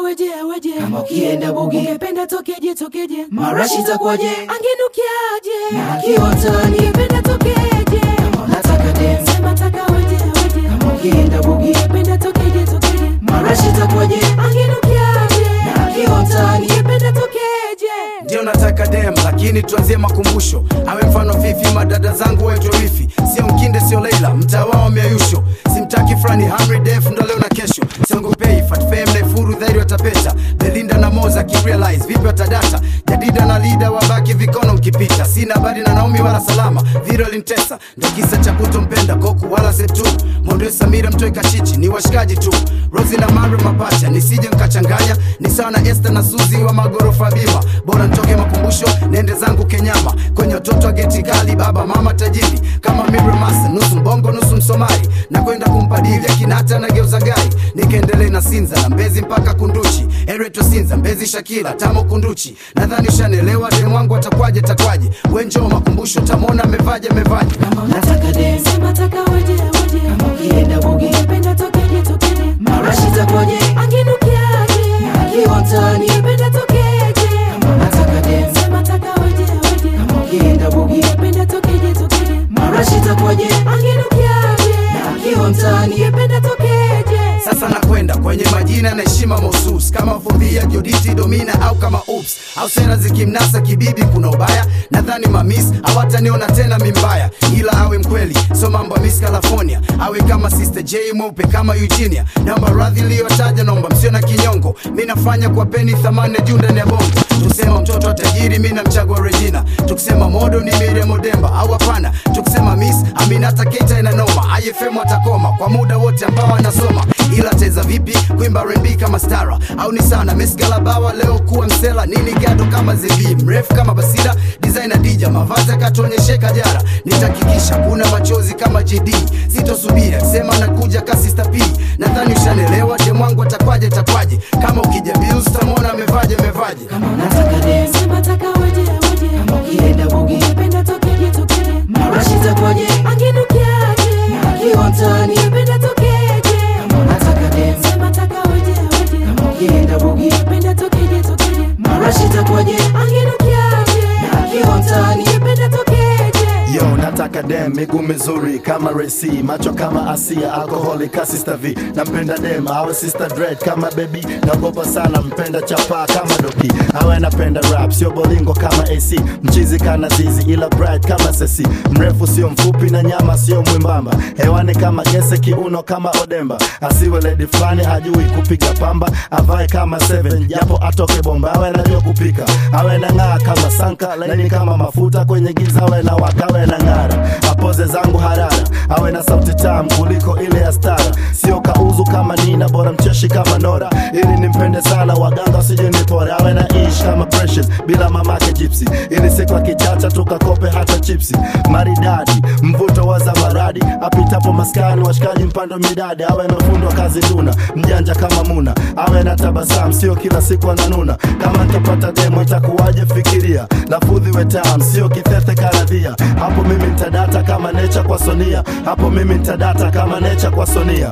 weje weje Kama ukienda bugi. ungependa tokeje tokeje Marashi itakuwaje? angenukiaje Na akiwa mtaani. ungependa tokeje Kama unataka dem. sema taka weje weje Kama ukienda bugi. ungependa tokeje tokeje Marashi itakuwaje? angenukiaje Na akiwa mtaani. ungependa tokeje ndio nataka dem lakini tuanzie makumbusho awe mfano fifi madada zangu waitwe wifi sio mkinde sio leila mtaa wao miayusho simtaki frani hamri def ndo leo na kesho siongopei fatfem naifuru dhairi watapeta belinda na moza kirealize vipi watadata jadida na lida wabaki vikono mkipita sina habari na naomi wala salama viro lintesa ndo kisa cha kutompenda koku wala setu mondoe samira mtoe kachichi ni washikaji tu rosi na mare mapacha nisije nkachanganya ni sawa na este na suzi wa magorofa bima bora ntoke makumbusho nende zangu kenyama kwenye watoto wa geti kali baba mama tajiri kama miremasa nusu mbongo nusu msomali na kwenda kumpadili akinata na geuza gari nikaendelee na sinza na mbezi mpaka kunduchi ereto sinza mbezi shakila tamo kunduchi nadhani ushanelewa dem wangu atakwaje takwaje wenjo makumbusho tamona amevaje amevaje Kama unataka dem. sema taka weje weje Kama ukienda bugi. ungependa tokeje tokeje Marashi itakuwaje? angenukiaje Na akiwa mtaani. ungependa tokeje Kama unataka dem. sema taka weje weje Kama ukienda bugi. ungependa tokeje tokeje Marashi itakuwaje? angenukiaje Na akiwa mtaani. ungependa tokeje sasa nakwenda kwenye majina na heshima mahusus kama fodhia joditi domina au kama ups au sera zikimnasa kibibi kuna ubaya nadhani mamis hawataniona tena mimbaya ila awe mkweli so mambo ya miss california awe kama sister j mweupe kama eugenia naomba radhi iliyotaja naomba msio na kinyongo mi nafanya kwa peni thamani ya juu ndani ya bongo tukisema mtoto wa tajiri mi namchagua regina tukisema modo ni miriam demba au hapana tukisema miss aminata keita inanoma ifm atakoma kwa muda wote ambao anasoma ila teza vipi kuimba rembi kama stara au ni sana mesgalabawa leo kuwa msela nini gado kama zebi mrefu kama basira designer dija mavazi akatuonyesheka jara nitakikisha kuna machozi kama jd sitosubiri akisema nakuja kasista p nadhani ushanelewa demwangu atakwaje takwaje kama ukija bills tamwona amevaje amevaje Kama unataka dem. sema taka weje weje Kama ukienda bugi. ungependa tokeje tokeje Marashi itakuwaje? angenukiaje Na akiwa mtaani. ungependa tokeje Kama unataka dem. sema taka weje weje Kama ukienda bugi. ungependa tokeje tokeje Marashi itakuwaje? angenukiaje Na akiwa mtaani. ungependa tokeje Yo, nataka dem miguu mizuri kama Resi, macho kama Asia, alkoholi ka Sister V. Nampenda dem awe Sister Dread kama baby, naogopa sana mpenda chapa kama Doki, awe napenda rap sio bolingo kama AC, mchizi kana zizi ila bright kama Sesi, mrefu sio mfupi na nyama sio mwimbamba, hewani kama gese, kiuno kama Odemba, asiwe lady fulani hajui kupiga pamba, avae kama Seven japo atoke bomba, awe najua kupika, awe na ng'aa kama Sanka, laini kama mafuta kwenye giza, awe na wakawe na ng'ara, apoze zangu harara, awe na sauti tamu kuliko ile ya stara, sio kauzu kama Nina, bora mcheshi kama Nora, ili nimpende sana, waganga wasije nipore, awe na ish kama Precious bila mamake Gypsy, ili siku akichacha tukakope hata chipsi, maridadi mvuto wa zamaradi, apitapo maskani washikaji mpando midadi, awe amefundwa kazi nduna, mjanja kama Muna, awe na tabasamu, sio kila siku ananuna, kama nitapata demo itakuwaje? Fikiria lafudhi wetam, sio kithethe karadhia, hapo mimi nitadata kama necha kwa Sonia, hapo mimi nitadata kama necha kwa Sonia.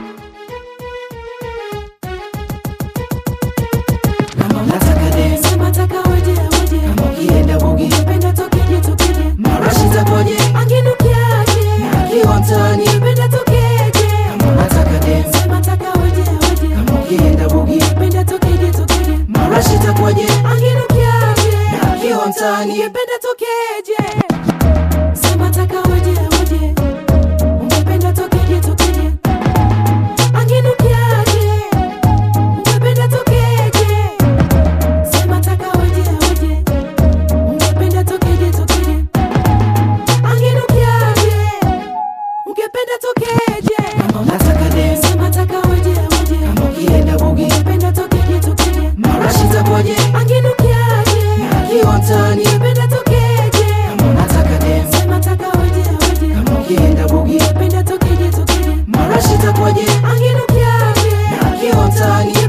Kama unataka dem. sema taka weje weje Kama ukienda bugi. ungependa tokeje tokeje Marashi itakuwaje? angenukiaje Na akiwa mtaani. ungependa tokeje Kama unataka dem. sema taka weje weje Kama ukienda bugi. ungependa tokeje tokeje Marashi itakuwaje? angenukiaje Na akiwa mtaani. ungependa tokeje sema taka weje weje ungependa tokeje tokeje angenukiaje ungependa tokeje sema taka weje weje ungependa tokeje tokeje angenukiaje ungependa tokeje Kama unataka dem. sema taka weje weje Kama ukienda bugi. ungependa tokeje tokeje Marashi itakuwaje? angenukiaje Na akiwa mtaani. ungependa tokeje Kama unataka dem. sema taka weje weje Kama ukienda bugi. ungependa tokeje tokeje Marashi itakuwaje? angenukiaje Na akiwa mtaani.